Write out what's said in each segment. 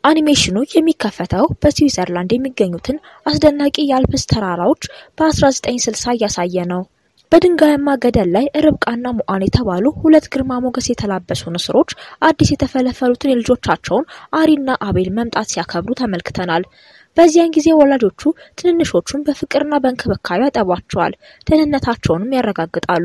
አኒሜሽኑ የሚከፈተው በስዊዘርላንድ የሚገኙትን አስደናቂ የአልፕስ ተራራዎች በ1960 እያሳየ ነው። በድንጋያማ ገደል ላይ ርብቃና ሙአን የተባሉ ሁለት ግርማ ሞገስ የተላበሱ ንስሮች አዲስ የተፈለፈሉትን የልጆቻቸውን አሪና አቤል መምጣት ሲያከብሩ ተመልክተናል። በዚያን ጊዜ ወላጆቹ ትንንሾቹን በፍቅርና በእንክብካቤ ያጠቧቸዋል፣ ደህንነታቸውንም ያረጋግጣሉ።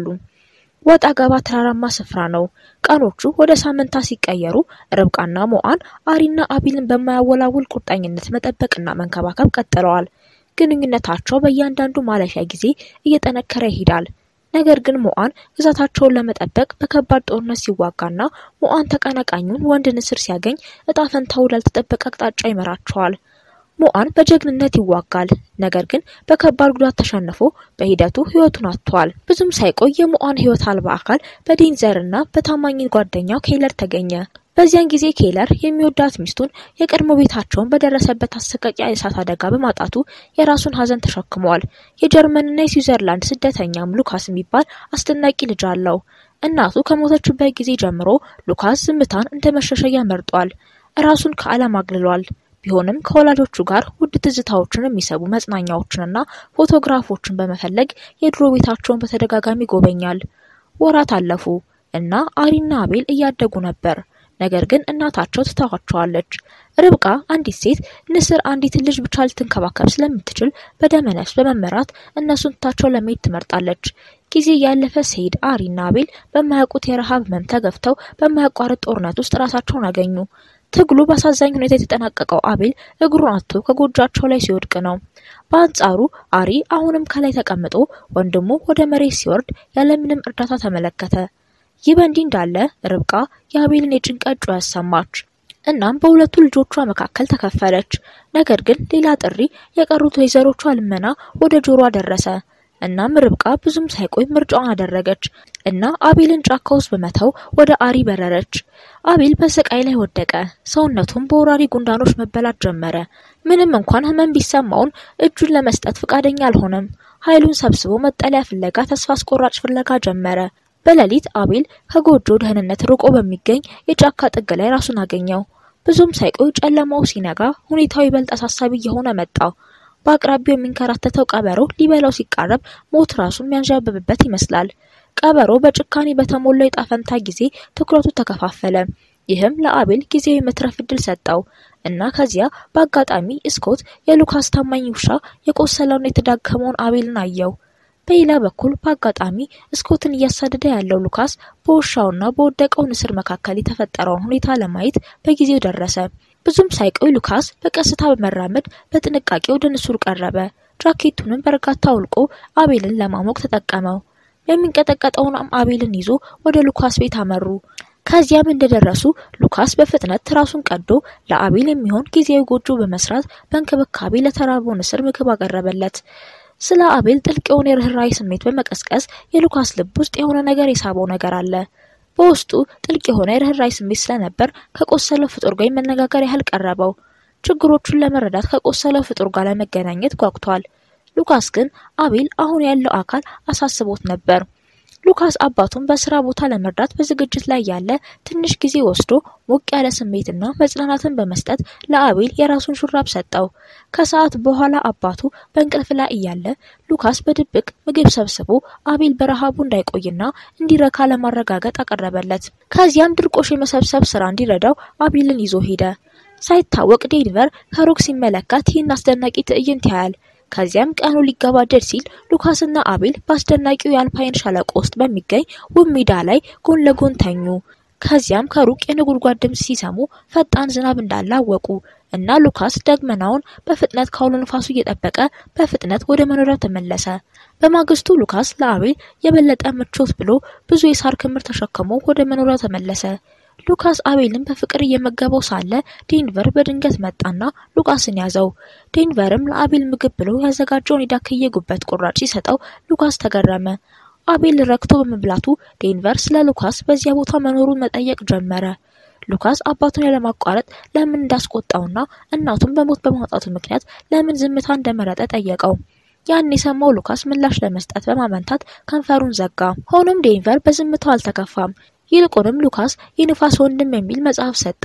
ወጣ ገባ ተራራማ ስፍራ ነው። ቀኖቹ ወደ ሳምንታት ሲቀየሩ ርብቃና ሞአን አሪና አቤልን በማያወላውል ቁርጠኝነት መጠበቅና መንከባከብ ቀጥለዋል። ግንኙነታቸው በእያንዳንዱ ማለፊያ ጊዜ እየጠነከረ ይሄዳል። ነገር ግን ሞአን ግዛታቸውን ለመጠበቅ በከባድ ጦርነት ሲዋጋና ሞአን ተቀናቃኙን ወንድ ንስር ሲያገኝ እጣ ፈንታው ወዳልተጠበቀ አቅጣጫ ይመራቸዋል። ሞአን በጀግንነት ይዋጋል። ነገር ግን በከባድ ጉዳት ተሸንፎ በሂደቱ ሕይወቱን አጥቷል። ብዙም ሳይቆይ የሞአን ሕይወት አልባ አካል በዴንዘርና በታማኝ ጓደኛው ኬለር ተገኘ። በዚያን ጊዜ ኬለር የሚወዳት ሚስቱን የቀድሞ ቤታቸውን በደረሰበት አሰቃቂ የእሳት አደጋ በማጣቱ የራሱን ሐዘን ተሸክመዋል። የጀርመንና የስዊዘርላንድ ስደተኛም ሉካስ የሚባል አስደናቂ ልጅ አለው። እናቱ ከሞተችበት ጊዜ ጀምሮ ሉካስ ዝምታን እንደ መሸሸጊያ መርጧል። ራሱን ከዓለም አግልሏል። ቢሆንም ከወላጆቹ ጋር ውድ ትዝታዎችን የሚሰቡ መጽናኛዎችንና ፎቶግራፎችን በመፈለግ የድሮ ቤታቸውን በተደጋጋሚ ይጎበኛል። ወራት አለፉ እና አሪና አቤል እያደጉ ነበር። ነገር ግን እናታቸው ትተዋቸዋለች። ርብቃ አንዲት ሴት ንስር አንዲትን ልጅ ብቻ ልትንከባከብ ስለምትችል በደመ ነፍስ በመመራት እነሱን ትታቸው ለመሄድ ትመርጣለች። ጊዜ ያለፈ ሲሄድ አሪና አቤል በማያውቁት የረሃብ ህመም ተገፍተው በማያቋርጥ ጦርነት ውስጥ ራሳቸውን አገኙ። ትግሉ በአሳዛኝ ሁኔታ የተጠናቀቀው አቤል እግሩን አጥቶ ከጎጇቸው ላይ ሲወድቅ ነው። በአንጻሩ አሪ አሁንም ከላይ ተቀምጦ ወንድሙ ወደ መሬት ሲወርድ ያለምንም እርዳታ ተመለከተ። ይህ በእንዲህ እንዳለ ርብቃ የአቤልን የጭንቀት ጩኸት ሰማች። እናም በሁለቱ ልጆቿ መካከል ተከፈለች። ነገር ግን ሌላ ጥሪ የቀሩት ወይዘሮቿ ልመና ወደ ጆሯ ደረሰ። እናም ርብቃ ብዙም ሳይቆይ ምርጫዋን አደረገች እና አቤልን ጫካ ውስጥ በመተው ወደ አሪ በረረች። አቤል በስቃይ ላይ ወደቀ። ሰውነቱም በወራሪ ጉንዳኖች መበላት ጀመረ። ምንም እንኳን ህመም ቢሰማውን እጁን ለመስጠት ፈቃደኛ አልሆነም። ኃይሉን ሰብስቦ መጠለያ ፍለጋ ተስፋ አስቆራጭ ፍለጋ ጀመረ። በሌሊት አቤል ከጎጆ ደህንነት ርቆ በሚገኝ የጫካ ጥግ ላይ ራሱን አገኘው። ብዙም ሳይቆይ ጨለማው ሲነጋ ሁኔታው ይበልጥ አሳሳቢ እየሆነ መጣ። በአቅራቢያው የሚንከራተተው ቀበሮ ሊበላው ሲቃረብ ሞት ራሱ የሚያንዣብብበት ይመስላል። ቀበሮ በጭካኔ በተሞላው የጣፈንታ ጊዜ ትኩረቱ ተከፋፈለ። ይህም ለአቤል ጊዜያዊ መትረፍ እድል ሰጠው እና ከዚያ በአጋጣሚ ስኮት የሉካስ ታማኝ ውሻ የቆሰለውን የተዳከመውን አቤልን አየው። በሌላ በኩል በአጋጣሚ ስኮትን እያሳደደ ያለው ሉካስ በውሻውና በወደቀው ንስር መካከል የተፈጠረውን ሁኔታ ለማየት በጊዜው ደረሰ። ብዙም ሳይቆይ ሉካስ በቀስታ በመራመድ በጥንቃቄ ወደ ንስሩ ቀረበ። ጃኬቱንም በእርጋታ አውልቆ አቤልን ለማሞቅ ተጠቀመው። የሚንቀጠቀጠውን አቤልን ይዞ ወደ ሉካስ ቤት አመሩ። ከዚያም እንደደረሱ ሉካስ በፍጥነት ራሱን ቀዶ ለአቤል የሚሆን ጊዜያዊ ጎጆ በመስራት በእንክብካቤ ለተራበው ንስር ምግብ አቀረበለት። ስለ አቤል ጥልቅ የሆነ የርኅራኄ ስሜት በመቀስቀስ የሉካስ ልብ ውስጥ የሆነ ነገር የሳበው ነገር አለ። በውስጡ ጥልቅ የሆነ የርኅራኄ ስሜት ስለነበር ከቆሰለው ፍጡር ጋር መነጋገር ያህል ቀረበው። ችግሮቹን ለመረዳት ከቆሰለው ፍጡር ጋር ለመገናኘት ጓጉቷል። ሉካስ ግን አቤል አሁን ያለው አካል አሳስቦት ነበር። ሉካስ አባቱን በስራ ቦታ ለመርዳት በዝግጅት ላይ ያለ ትንሽ ጊዜ ወስዶ ሞቅ ያለ ስሜትና መጽናናትን በመስጠት ለአቤል የራሱን ሹራብ ሰጠው። ከሰዓት በኋላ አባቱ በእንቅልፍ ላይ እያለ ሉካስ በድብቅ ምግብ ሰብስቦ አቤል በረሃቡ እንዳይቆይና እንዲረካ ለማረጋገጥ አቀረበለት። ከዚያም ድርቆሽ የመሰብሰብ ስራ እንዲረዳው አቤልን ይዞ ሄደ። ሳይታወቅ ዴንቨር ከሩቅ ሲመለከት ይህን አስደናቂ ትዕይንት ያያል። ከዚያም ቀኑ ሊገባደድ ሲል ሉካስና አቤል በአስደናቂው የአልፓይን ሸለቆ ውስጥ በሚገኝ ውብ ሜዳ ላይ ጎን ለጎን ተኙ። ከዚያም ከሩቅ የነጎድጓድ ድምፅ ሲሰሙ ፈጣን ዝናብ እንዳለ አወቁ እና ሉካስ ደመናውን በፍጥነት ከአውሎ ንፋሱ እየጠበቀ በፍጥነት ወደ መኖሪያው ተመለሰ። በማግስቱ ሉካስ ለአቤል የበለጠ ምቾት ብሎ ብዙ የሳር ክምር ተሸክሞ ወደ መኖሪያው ተመለሰ። ሉካስ አቤልን በፍቅር እየመገበው ሳለ ዴንቨር በድንገት መጣና ሉካስን ያዘው። ዴንቨርም ለአቤል ምግብ ብሎ ያዘጋጀውን የዳክዬ ጉበት ቁራጭ ሲሰጠው ሉካስ ተገረመ። አቤል ረክቶ በመብላቱ ዴንቨር ስለ ሉካስ በዚያ ቦታ መኖሩን መጠየቅ ጀመረ። ሉካስ አባቱን ያለማቋረጥ ለምን እንዳስቆጣውና እናቱን በሞት በማውጣቱ ምክንያት ለምን ዝምታ እንደመረጠ ጠየቀው። ያን የሰማው ሉካስ ምላሽ ለመስጠት በማመንታት ከንፈሩን ዘጋ። ሆኖም ዴንቨር በዝምታው አልተከፋም። ይልቁንም ሉካስ የንፋስ ወንድም የሚል መጽሐፍ ሰጠው።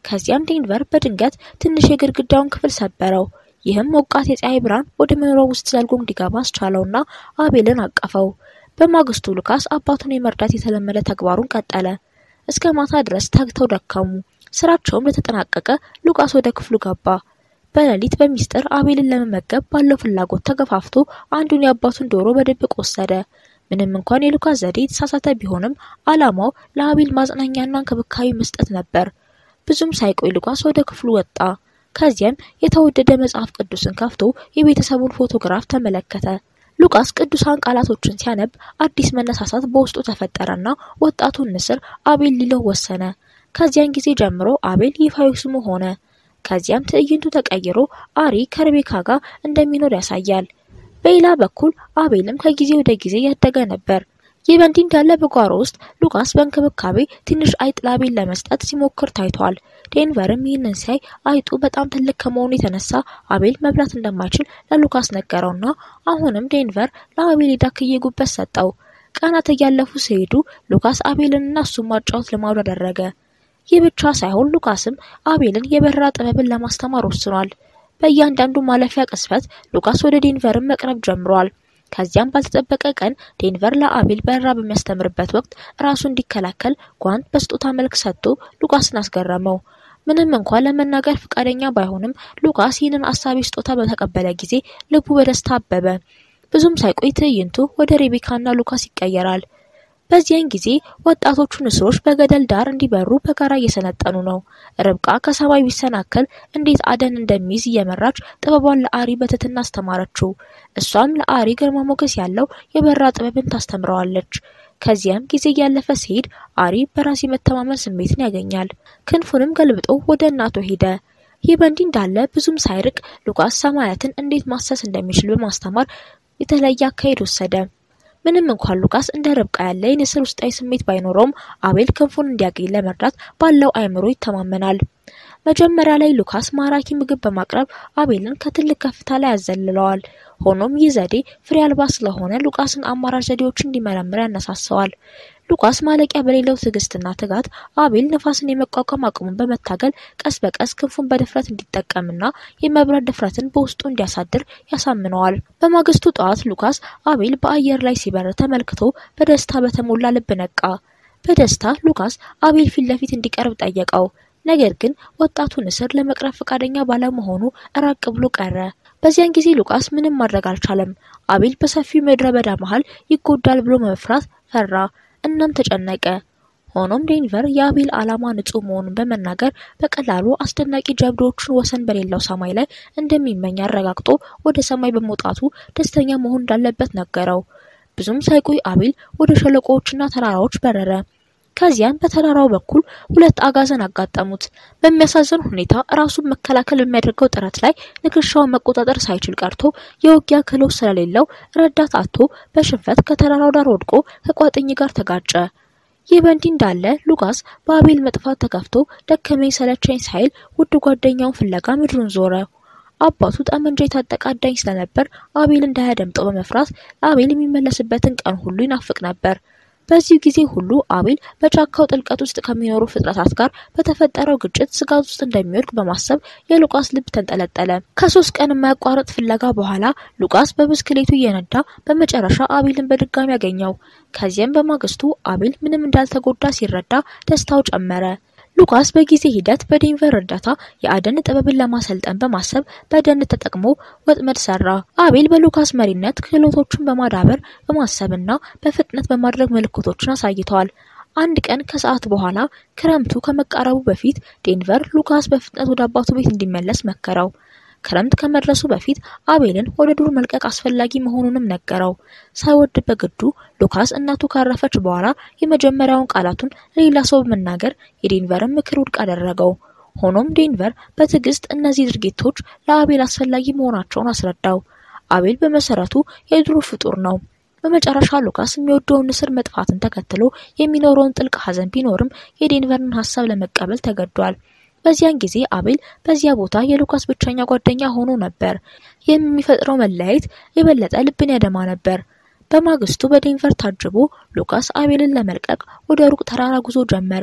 ከዚያም ዴንቨር በድንገት ትንሽ የግድግዳውን ክፍል ሰበረው። ይህም ሞቃት የፀሐይ ብርሃን ወደ መኖሪያው ውስጥ ዘልጎ እንዲገባ አስቻለውና አቤልን አቀፈው። በማግስቱ ሉካስ አባቱን የመርዳት የተለመደ ተግባሩን ቀጠለ። እስከ ማታ ድረስ ተግተው ደከሙ። ስራቸውም ለተጠናቀቀ ሉቃስ ወደ ክፍሉ ገባ። በሌሊት በሚስጥር አቤልን ለመመገብ ባለው ፍላጎት ተገፋፍቶ አንዱን የአባቱን ዶሮ በድብቅ ወሰደ። ምንም እንኳን የሉካስ ዘዴ የተሳሳተ ቢሆንም ዓላማው ለአቤል ማጽናኛና እንክብካቤ መስጠት ነበር። ብዙም ሳይቆይ ሉካስ ወደ ክፍሉ ወጣ። ከዚያም የተወደደ መጽሐፍ ቅዱስን ከፍቶ የቤተሰቡን ፎቶግራፍ ተመለከተ። ሉቃስ ቅዱሳን ቃላቶችን ሲያነብ አዲስ መነሳሳት በውስጡ ተፈጠረና ወጣቱን ንስር አቤል ሊለው ወሰነ። ከዚያን ጊዜ ጀምሮ አቤል ይፋዊ ስሙ ሆነ። ከዚያም ትዕይንቱ ተቀይሮ አሪ ከርቤካ ጋር እንደሚኖር ያሳያል። በሌላ በኩል አቤልም ከጊዜ ወደ ጊዜ ያደገ ነበር። ይህ በእንዲህ እንዳለ በጓሮ ውስጥ ሉቃስ በእንክብካቤ ትንሽ አይጥ ለአቤል ለመስጠት ሲሞክር ታይቷል። ዴንቨርም ይህንን ሲያይ አይጡ በጣም ትልቅ ከመሆኑ የተነሳ አቤል መብላት እንደማይችል ለሉካስ ነገረውና አሁንም ዴንቨር ለአቤል የዳክዬ ጉበት ሰጠው። ቀናት እያለፉ ሲሄዱ ሉካስ አቤልንና እሱን ማጫወት ልማዱ አደረገ። ይህ ብቻ ሳይሆን ሉካስም አቤልን የበረራ ጥበብን ለማስተማር ወስኗል። በእያንዳንዱ ማለፊያ ቅስፈት ሉካስ ወደ ዴንቨርን መቅረብ ጀምሯል። ከዚያም ባልተጠበቀ ቀን ዴንቨር ለአቤል በረራ በሚያስተምርበት ወቅት ራሱ እንዲከላከል ጓንት በስጦታ መልክ ሰጥቶ ሉካስን አስገረመው። ምንም እንኳን ለመናገር ፈቃደኛ ባይሆንም ሉካስ ይህንን አሳቢ ስጦታ በተቀበለ ጊዜ ልቡ በደስታ አበበ። ብዙም ሳይቆይ ትዕይንቱ ወደ ሬቤካና ሉካስ ይቀየራል። በዚያን ጊዜ ወጣቶቹ ንስሮች በገደል ዳር እንዲበሩ በጋራ እየሰለጠኑ ነው። ርብቃ ከሰማይ ቢሰናከል እንዴት አደን እንደሚይዝ እየመራች ጥበቧን ለአሪ በትህትና አስተማረችው። እሷም ለአሪ ግርማ ሞገስ ያለው የበረራ ጥበብን ታስተምረዋለች። ከዚያም ጊዜ እያለፈ ሲሄድ አሪ በራስ የመተማመን ስሜትን ያገኛል። ክንፉንም ገልብጦ ወደ እናቱ ሄደ። ይህ በእንዲህ እንዳለ ብዙም ሳይርቅ ሉቃስ ሰማያትን እንዴት ማሰስ እንደሚችል በማስተማር የተለየ አካሄድ ወሰደ። ምንም እንኳን ሉቃስ እንደ ርብቃ ያለ የንስር ውስጣዊ ስሜት ባይኖረውም አቤል ክንፉን እንዲያገኝ ለመርዳት ባለው አእምሮ ይተማመናል። መጀመሪያ ላይ ሉካስ ማራኪ ምግብ በማቅረብ አቤልን ከትልቅ ከፍታ ላይ ያዘልለዋል። ሆኖም ይህ ዘዴ ፍሬ አልባ ስለሆነ ሉቃስን አማራጭ ዘዴዎችን እንዲመረምር ያነሳሰዋል። ሉቃስ ማለቂያ በሌለው ትዕግስትና ትጋት አቤል ነፋስን የመቋቋም አቅሙን በመታገል ቀስ በቀስ ክንፉን በድፍረት እንዲጠቀምና የመብረር ድፍረትን በውስጡ እንዲያሳድር ያሳምነዋል። በማግስቱ ጠዋት ሉካስ አቤል በአየር ላይ ሲበር ተመልክቶ በደስታ በተሞላ ልብ ነቃ። በደስታ ሉካስ አቤል ፊት ለፊት እንዲቀርብ ጠየቀው። ነገር ግን ወጣቱ ንስር ለመቅረብ ፈቃደኛ ባለመሆኑ ራቅ ብሎ ቀረ። በዚያን ጊዜ ሉቃስ ምንም ማድረግ አልቻለም። አቤል በሰፊው ምድረ በዳ መሃል ይጎዳል ብሎ መፍራት ፈራ፣ እናም ተጨነቀ። ሆኖም ዴንቨር የአቤል ዓላማ ንጹህ መሆኑን በመናገር በቀላሉ አስደናቂ ጀብዶዎችን ወሰን በሌለው ሰማይ ላይ እንደሚመኝ አረጋግጦ ወደ ሰማይ በመውጣቱ ደስተኛ መሆን እንዳለበት ነገረው። ብዙም ሳይቆይ አቤል ወደ ሸለቆዎችና ተራራዎች በረረ። ከዚያም በተራራው በኩል ሁለት አጋዘን አጋጠሙት። በሚያሳዝን ሁኔታ ራሱን መከላከል በሚያደርገው ጥረት ላይ ንክሻውን መቆጣጠር ሳይችል ቀርቶ የውጊያ ክህሎት ስለሌለው ረዳት አጥቶ በሽንፈት ከተራራው ዳር ወድቆ ከቋጥኝ ጋር ተጋጨ። ይህ በእንዲህ እንዳለ ሉቃስ በአቤል መጥፋት ተከፍቶ ደከመኝ ሰለቸኝ ሳይል ውድ ጓደኛውን ፍለጋ ምድሩን ዞረ። አባቱ ጠመንጃ የታጠቀ አዳኝ ስለነበር አቤል እንዳያደምጠው በመፍራት አቤል የሚመለስበትን ቀን ሁሉ ይናፍቅ ነበር። በዚህ ጊዜ ሁሉ አቤል በጫካው ጥልቀት ውስጥ ከሚኖሩ ፍጥረታት ጋር በተፈጠረው ግጭት ስጋት ውስጥ እንደሚወድቅ በማሰብ የሉቃስ ልብ ተንጠለጠለ። ከሶስት ቀን የማያቋርጥ ፍለጋ በኋላ ሉቃስ በብስክሌቱ እየነዳ በመጨረሻ አቤልን በድጋሚ ያገኘው። ከዚያም በማግስቱ አቤል ምንም እንዳልተጎዳ ሲረዳ ደስታው ጨመረ። ሉካስ በጊዜ ሂደት በዴንቨር እርዳታ የአደን ጥበብን ለማሰልጠን በማሰብ በደን ተጠቅሞ ወጥመድ ሰራ። አቤል በሉካስ መሪነት ክህሎቶቹን በማዳበር በማሰብና በፍጥነት በማድረግ ምልክቶችን አሳይተዋል። አንድ ቀን ከሰዓት በኋላ ክረምቱ ከመቃረቡ በፊት ዴንቨር ሉካስ በፍጥነት ወደ አባቱ ቤት እንዲመለስ መከረው። ክረምት ከመድረሱ በፊት አቤልን ወደ ዱር መልቀቅ አስፈላጊ መሆኑንም ነገረው። ሳይወድ በግዱ ሉካስ እናቱ ካረፈች በኋላ የመጀመሪያውን ቃላቱን ለሌላ ሰው በመናገር የዴንቨርን ምክር ውድቅ አደረገው። ሆኖም ዴንቨር በትዕግስት እነዚህ ድርጊቶች ለአቤል አስፈላጊ መሆናቸውን አስረዳው። አቤል በመሰረቱ የዱር ፍጡር ነው። በመጨረሻ ሉካስ የሚወደውን ንስር መጥፋትን ተከትሎ የሚኖረውን ጥልቅ ሐዘን ቢኖርም የዴንቨርን ሀሳብ ለመቀበል ተገዷል። በዚያን ጊዜ አቤል በዚያ ቦታ የሉካስ ብቸኛ ጓደኛ ሆኖ ነበር። ይህም የሚፈጥረው መለያየት የበለጠ ልብን ያደማ ነበር። በማግስቱ በዴንቨር ታጅቦ ሉካስ አቤልን ለመልቀቅ ወደ ሩቅ ተራራ ጉዞ ጀመረ።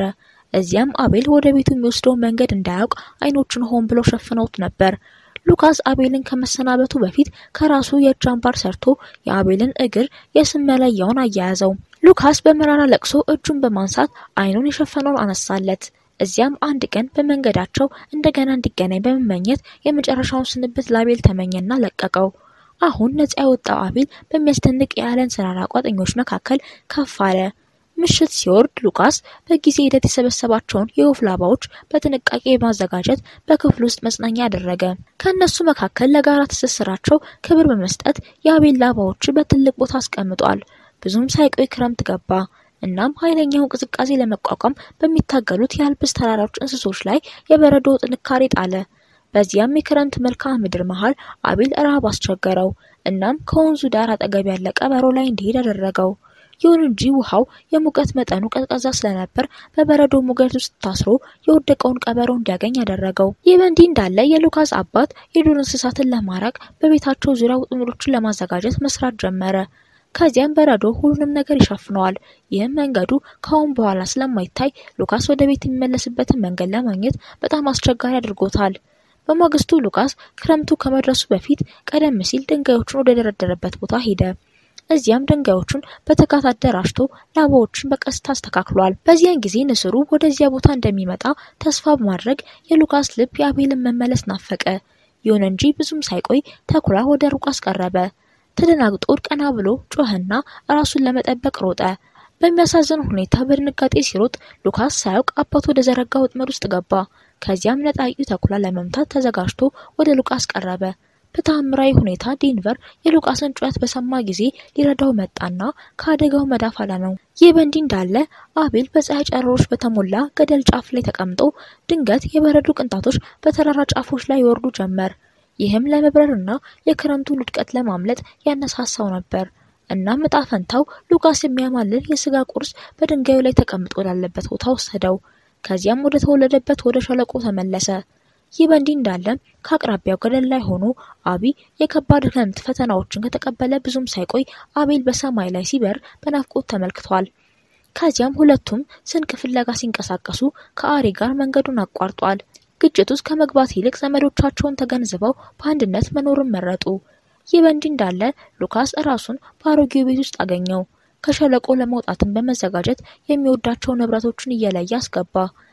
እዚያም አቤል ወደ ቤቱ የሚወስደውን መንገድ እንዳያውቅ አይኖቹን ሆን ብሎ ሸፍነውት ነበር። ሉካስ አቤልን ከመሰናበቱ በፊት ከራሱ የእጅ አምባር ሰርቶ የአቤልን እግር የስም መለያውን አያያዘው። ሉካስ በመራራ ለቅሶ እጁን በማንሳት አይኑን የሸፈነውን አነሳለት። እዚያም አንድ ቀን በመንገዳቸው እንደገና እንዲገናኝ በመመኘት የመጨረሻውን ስንብት ለአቤል ተመኘና ለቀቀው። አሁን ነጻ የወጣው አቤል በሚያስደንቅ የአለን ሰራራ ቋጠኞች መካከል ከፍ አለ። ምሽት ሲወርድ ሉካስ በጊዜ ሂደት የሰበሰባቸውን የወፍ ላባዎች በጥንቃቄ በማዘጋጀት በክፍል ውስጥ መጽናኛ አደረገ። ከእነሱ መካከል ለጋራ ትስስራቸው ክብር በመስጠት የአቤል ላባዎች በትልቅ ቦታ አስቀምጧል። ብዙም ሳይቆይ ክረምት ገባ። እናም ኃይለኛውን ቅዝቃዜ ለመቋቋም በሚታገሉት የአልፕስ ተራራዎች እንስሶች ላይ የበረዶ ጥንካሬ ጣለ። በዚያም የክረምት መልክዓ ምድር መሃል አቤል ረሃብ አስቸገረው። እናም ከወንዙ ዳር አጠገብ ያለ ቀበሮ ላይ እንዲሄድ አደረገው። ይሁን እንጂ ውሃው የሙቀት መጠኑ ቀዝቃዛ ስለነበር በበረዶ ሙቀት ውስጥ ታስሮ የወደቀውን ቀበሮ እንዲያገኝ አደረገው። ይህ በእንዲህ እንዳለ የሉካስ አባት የዱር እንስሳትን ለማራቅ በቤታቸው ዙሪያ ውጥምዶችን ለማዘጋጀት መስራት ጀመረ። ከዚያም በረዶ ሁሉንም ነገር ይሸፍነዋል። ይህም መንገዱ ከአሁን በኋላ ስለማይታይ ሉካስ ወደ ቤት የሚመለስበትን መንገድ ለማግኘት በጣም አስቸጋሪ አድርጎታል። በማግስቱ ሉካስ ክረምቱ ከመድረሱ በፊት ቀደም ሲል ድንጋዮቹን ወደ ደረደረበት ቦታ ሄደ። እዚያም ድንጋዮቹን በትጋት አደራጅቶ ላባዎችን በቀስታ አስተካክሏል። በዚያን ጊዜ ንስሩ ወደዚያ ቦታ እንደሚመጣ ተስፋ በማድረግ የሉካስ ልብ የአቤልን መመለስ ናፈቀ። ይሁን እንጂ ብዙም ሳይቆይ ተኩላ ወደ ሉካስ ቀረበ። ተደናግጦ ቀና ብሎ ጮኸና ራሱን ለመጠበቅ ሮጠ። በሚያሳዝን ሁኔታ በድንጋጤ ሲሮጥ ሉካስ ሳያውቅ አባቱ ወደ ዘረጋ ወጥመድ ውስጥ ገባ። ከዚያም ነጣቂው ተኩላ ለመምታት ተዘጋጅቶ ወደ ሉካስ ቀረበ። በተአምራዊ ሁኔታ ዴንቨር የሉቃስን ጩኸት በሰማ ጊዜ ሊረዳው መጣና ከአደጋው መዳፍ አዳነው። ይህ በእንዲህ እንዳለ አቤል በፀሐይ ጨረሮች በተሞላ ገደል ጫፍ ላይ ተቀምጦ ድንገት የበረዶ ቅንጣቶች በተራራ ጫፎች ላይ ይወርዱ ጀመር። ይህም ለመብረርና የክረምቱን ውድቀት ለማምለጥ ያነሳሳው ነበር። እናም እጣ ፈንታው ሉቃስ የሚያማልል የስጋ ቁርስ በድንጋዩ ላይ ተቀምጦ ወዳለበት ቦታ ወሰደው። ከዚያም ወደ ተወለደበት ወደ ሸለቆ ተመለሰ። ይህ በእንዲህ እንዳለ ከአቅራቢያው ገደል ላይ ሆኖ አቢ የከባድ ክረምት ፈተናዎችን ከተቀበለ ብዙም ሳይቆይ አቤል በሰማይ ላይ ሲበር በናፍቆት ተመልክቷል። ከዚያም ሁለቱም ስንቅ ፍለጋ ሲንቀሳቀሱ ከአሪ ጋር መንገዱን አቋርጧል። ግጭት ውስጥ ከመግባት ይልቅ ዘመዶቻቸውን ተገንዝበው በአንድነት መኖርን መረጡ። ይህ በእንዲህ እንዳለ ሉካስ ራሱን በአሮጌው ቤት ውስጥ አገኘው። ከሸለቆ ለመውጣትን በመዘጋጀት የሚወዳቸው ንብረቶችን እየለየ አስገባ።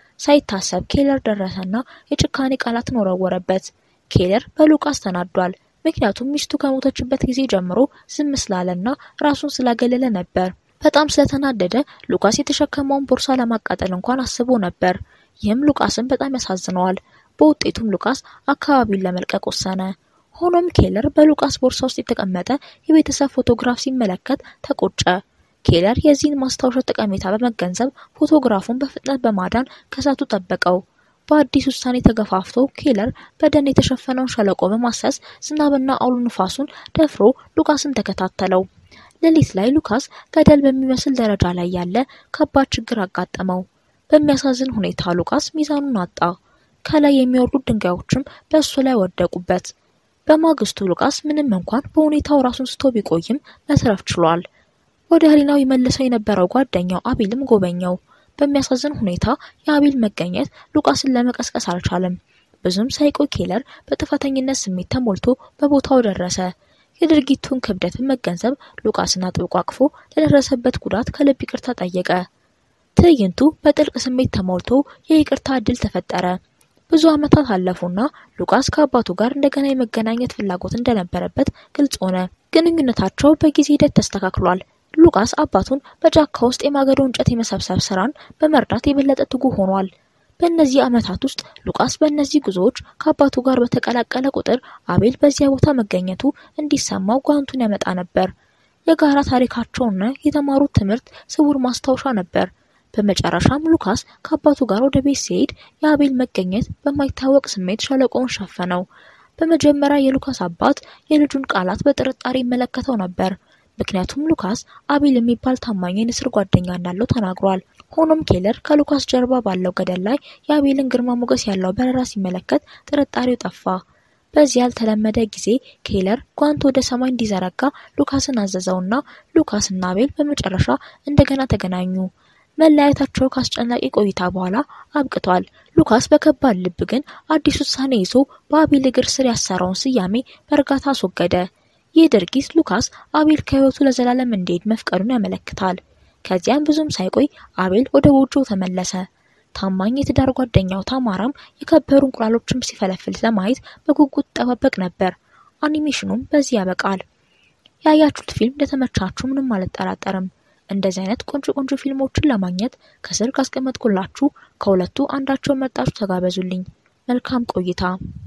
ሳይታሰብ ኬለር ደረሰና የጭካኔ ቃላትን ወረወረበት። ኬለር በሉቃስ ተናዷል። ምክንያቱም ሚስቱ ከሞተችበት ጊዜ ጀምሮ ዝም ስላለና ራሱን ስላገለለ ነበር። በጣም ስለተናደደ ሉቃስ የተሸከመውን ቦርሳ ለማቃጠል እንኳን አስቦ ነበር። ይህም ሉቃስን በጣም ያሳዝነዋል። በውጤቱም ሉቃስ አካባቢውን ለመልቀቅ ወሰነ። ሆኖም ኬለር በሉቃስ ቦርሳ ውስጥ የተቀመጠ የቤተሰብ ፎቶግራፍ ሲመለከት ተቆጨ። ኬለር የዚህን ማስታወሻ ጠቀሜታ በመገንዘብ ፎቶግራፉን በፍጥነት በማዳን ከእሳቱ ጠበቀው። በአዲስ ውሳኔ ተገፋፍቶ ኬለር በደን የተሸፈነውን ሸለቆ በማሰስ ዝናብና አውሎ ንፋሱን ደፍሮ ሉካስን ተከታተለው። ሌሊት ላይ ሉካስ ገደል በሚመስል ደረጃ ላይ ያለ ከባድ ችግር አጋጠመው። በሚያሳዝን ሁኔታ ሉካስ ሚዛኑን አጣ። ከላይ የሚወርዱት ድንጋዮችም በእሱ ላይ ወደቁበት። በማግስቱ ሉካስ ምንም እንኳን በሁኔታው ራሱን ስቶ ቢቆይም መትረፍ ችሏል። ወደ ህሊናው ይመልሰው የነበረው ጓደኛው አቤልም ጎበኘው። በሚያሳዝን ሁኔታ የአቤል መገኘት ሉቃስን ለመቀስቀስ አልቻለም። ብዙም ሳይቆይ ኬለር በጥፋተኝነት ስሜት ተሞልቶ በቦታው ደረሰ። የድርጊቱን ክብደት በመገንዘብ ሉቃስን አጥብቆ አቅፎ ለደረሰበት ጉዳት ከልብ ይቅርታ ጠየቀ። ትዕይንቱ በጥልቅ ስሜት ተሞልቶ የይቅርታ እድል ተፈጠረ። ብዙ ዓመታት አለፉና ሉቃስ ከአባቱ ጋር እንደገና የመገናኘት ፍላጎት እንደነበረበት ግልጽ ሆነ። ግንኙነታቸው በጊዜ ሂደት ተስተካክሏል። ሉቃስ አባቱን በጫካ ውስጥ የማገዶ እንጨት የመሰብሰብ ስራን በመርዳት የበለጠ ትጉህ ሆኗል። በእነዚህ ዓመታት ውስጥ ሉቃስ በእነዚህ ጉዞዎች ከአባቱ ጋር በተቀላቀለ ቁጥር አቤል በዚያ ቦታ መገኘቱ እንዲሰማው ጓንቱን ያመጣ ነበር። የጋራ ታሪካቸውና የተማሩት ትምህርት ስውር ማስታወሻ ነበር። በመጨረሻም ሉካስ ከአባቱ ጋር ወደ ቤት ሲሄድ የአቤል መገኘት በማይታወቅ ስሜት ሸለቆውን ሸፈነው። በመጀመሪያ የሉካስ አባት የልጁን ቃላት በጥርጣሬ ይመለከተው ነበር። ምክንያቱም ሉካስ አቤል የሚባል ታማኝ የንስር ጓደኛ እንዳለው ተናግሯል። ሆኖም ኬለር ከሉካስ ጀርባ ባለው ገደል ላይ የአቤልን ግርማ ሞገስ ያለው በረራ ሲመለከት ጥርጣሬው ጠፋ። በዚህ ያልተለመደ ጊዜ ኬለር ጓንት ወደ ሰማይ እንዲዘረጋ ሉካስን አዘዘውና ሉካስና አቤል በመጨረሻ እንደገና ተገናኙ። መለያየታቸው ከአስጨናቂ ቆይታ በኋላ አብቅቷል። ሉካስ በከባድ ልብ ግን አዲስ ውሳኔ ይዞ በአቤል እግር ስር ያሰረውን ስያሜ በእርጋታ አስወገደ። ይህ ድርጊት ሉካስ አቤል ከህይወቱ ለዘላለም እንዲሄድ መፍቀዱን ያመለክታል። ከዚያም ብዙም ሳይቆይ አቤል ወደ ጎጆው ተመለሰ። ታማኝ የትዳር ጓደኛው ታማራም የከበሩ እንቁላሎችም ሲፈለፍል ለማየት በጉጉት ጠባበቅ ነበር። አኒሜሽኑም በዚህ ያበቃል። ያያችሁት ፊልም እንደተመቻችሁ ምንም አልጠራጠርም። እንደዚህ አይነት ቆንጆ ቆንጆ ፊልሞችን ለማግኘት ከስር ካስቀመጥኩላችሁ ከሁለቱ አንዳቸውን መርጣችሁ ተጋበዙልኝ። መልካም ቆይታ